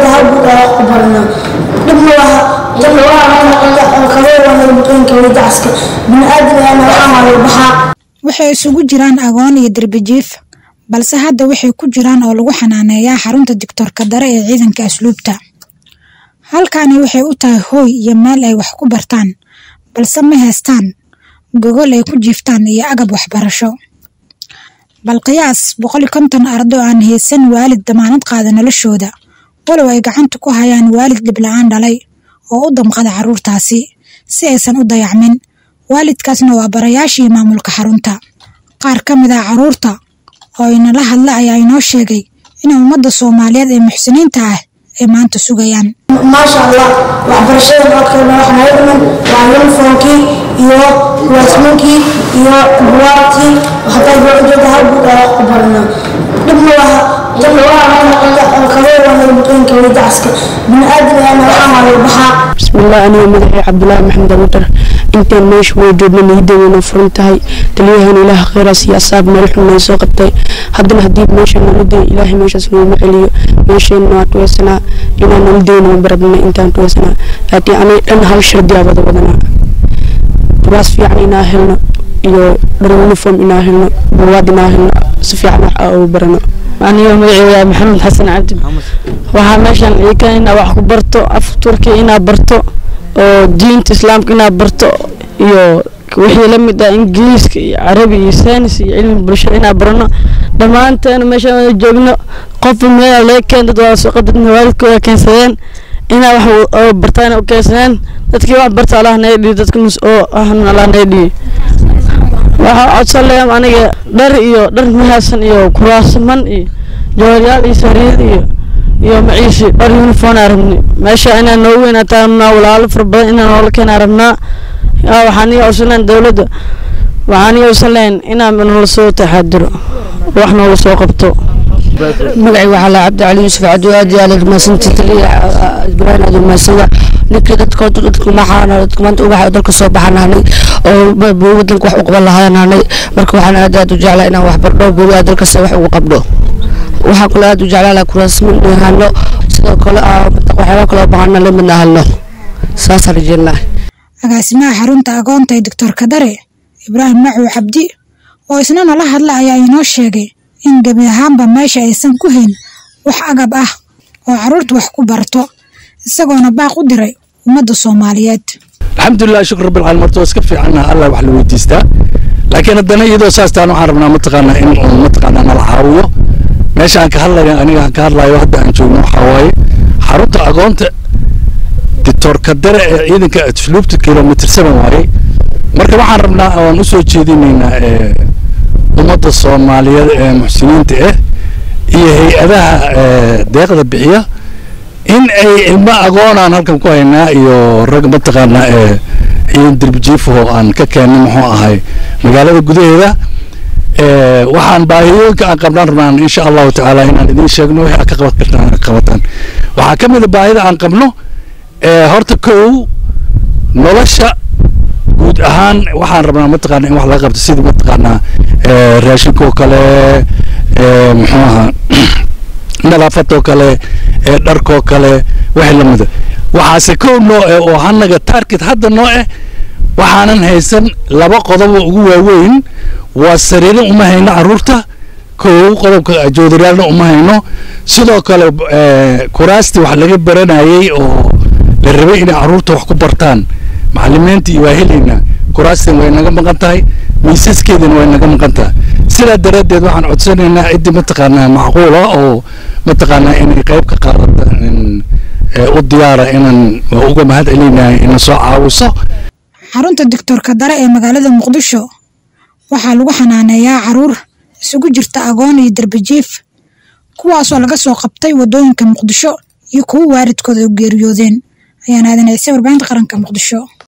ujeeda hal guud aa wax ku barana dhib ma laha janna waa kabeewana muqeenka iyo dacaska bini aadamana waxaa maayo baxaa waxay isugu jiraan agoon iyo derbijiif balse hadda waxay ku jiraan oo lagu xanaaneeyaa xarunta digtoorka dare ee ciidanka asluubta halkani waxay u tahay hooy iyo meel ay wax ku bartaan balse ma haystaan gogol ay ku jiiftaan iyo agab waxbarasho bal qiyaas boqol iyo konton ardo aan haysan waalid damaanad qaada noloshooda walow ay gacanta ku hayaan waalid dhibla-aan dhalay oo u damqada carruurtaasi si aysan u dayacmin waalidkaasna waa barayaashii maamulka xarunta qaar ka mid ah carruurta oo inala hadla ayaa inoo sheegay in ummadda soomaaliyeed ee muxsiniinta ah ay maanta sugayaan maasha allah waxbarashada noodkeena wax naga dhiman waa yunifomkii iyo kuwaasminkii iyo buwaagtii hataa baa ujeeda hal guud aa wax ku barana dhib ma laha janna waa kabeewana muqeenka iyo dacaska bini aadamana waxaa maayo baxaa bismillah aniga magacay cabdulaahi maxamed abudar intaan meesha way joogna niyaddeedana furan tahay taliyahan ilaah khayraas iyo asaab meel xun ay soo qabtay haddana haddii meesha nolodeena ilaahay meeshaas nooma celiyo meesheenna waa tuweysanaa inaan nolodeena barabna intaan tuweysanaa laakiin aniga dhan hal shardi aa wada wadanaa kuraas fiican inaa helno iyo dhar uniform inaa helno buwaad inaa helno si fiican wax aa ugu barano aniga magaceyga maxamed xasan cabdi waxaa meeshan iika inaa wax ku barto af turkiya inaa barto oo diinta islaamka inaa barto iyo wixii la mid ah ingiliiska iyo carabi iyo saynis iyo cilmi bulshada inaa barano dhammaanteena meeshaan wada joogno qofba meela laga keen dad waa suuqa dadna waalidkooda keensadeen inaa wax oo bartaan u keensadeen dadkii wax barta allah naga dhiyo dadka nus oo ahna allah naga dhiyo waxaa codsan leeyam aniga dhar iyo dhar mahaasan iyo kuraasaman iyo jooryaal iyo sariir iyo iyo maciishi dhar uniform aa rabni meesha inaan noogu weynaataa rabnaa walaalo fara badan inaan noola keenaa rabnaa waxaan iga codsan lahayn dowladda waxaan iga codsan lahayn inaan noola soo taxaadiro wax noola soo qabto magacay waxaa la cabdi cali yuusuf cabdi aad iyo aad rumaysanta taliya ibraahim aad rumaysada ninkii dadka dadka maxaana dadka maanta ubaxa dalka soo baxan nahnay oo wadanka wax u qaban lahaa nahnay marka waxaan aad aad u jeclaa inaan wax bardho beri aad dalkasta wax ugu qabdho waxaan kale aad u jeclaa laha kuraasmin hano sidoo kale waxyaaba kaloo baahana la midna halno saasaan rajeynaa agaasimaha xarunta agoonta ee doctorka dare ibraahim macow cabdi oo isna nala hadla ayaa inoo sheegay in gebi ahaanba meesha aysan ku hayn wax agab ah oo carruurta wax ku barto isagoona baaq u diray ummadda soomaaliyeed alxamdulilah shukr rabbil caalamiin horta waa iska fiicanna allah wax la weydiistaa laakiin haddana iyadoo saastaan waxaan rabnaa mataqaanaa in uu mataqaanaa nala caawiyo meesha aan ka hadlayo aniga aan ka hadlayo hadda aan joogno waxaa waaye xarunta agoonta dictoorka dare ee ciidanka asluubta kilomitr seven waaye marka waxaan rabnaa oan u soo jeedinaynaa ummadda soomaaliyeed ee muxsiniinta ah iyo hay-adaha deeqda bixiya in ay ilmo agoonaan halkan ku haynaa iyo rag mataqaanaa ee ciidan derbijiifaho aan ka keennay muxuu ahay magaalada gudaheeda waxaan baahiyooyinka aan qabnaan rabnaan insha allahu tacaala inaan idiin sheegno wixii aad ka qaban kartaan aad qabataan waxaa ka mid a baahida aan qabno horta kow nolosha guud ahaan waxaan rabnaa mataqaana in wax laga qabto sidii mataqaanaa raashinka oo kale muxuu ahaa nadaafadoo kale dharkoo kale wixii lamida waxaase kow noo eh oo hanaga target hadda noo eh waxaanan haysan laba qodob oo ugu waaweyn waa sariiro uma hayno caruurta kow qodobka joodariyaalna uma hayno sidoo kale kuraastii wax laga baranayay oo la rabay inay caruurta wax ku bartaan macalimiintii waa helaynaa kuraastan way naga maqan tahay miisaskeedana way naga maqan tahay sidaa daraaddeed waxaan codsanaynaa ciddii mataqaanaa macquula oo mataqaanaa inay qayb ka qaadata u diyaara inaan waa uga mahad celinahay ina soo caawiso xarunta doctorka dare ee magaalada muqdisho waxaa lagu xanaaneeyaa caruur isugu jirta agoon iyo derbijiif kuwaasoo laga soo qabtay waddooyinka muqdisho iyo kuwo waalidkooda u geeriyoodeen ayaan aadan ciise warbaahinta qaranka muqdisho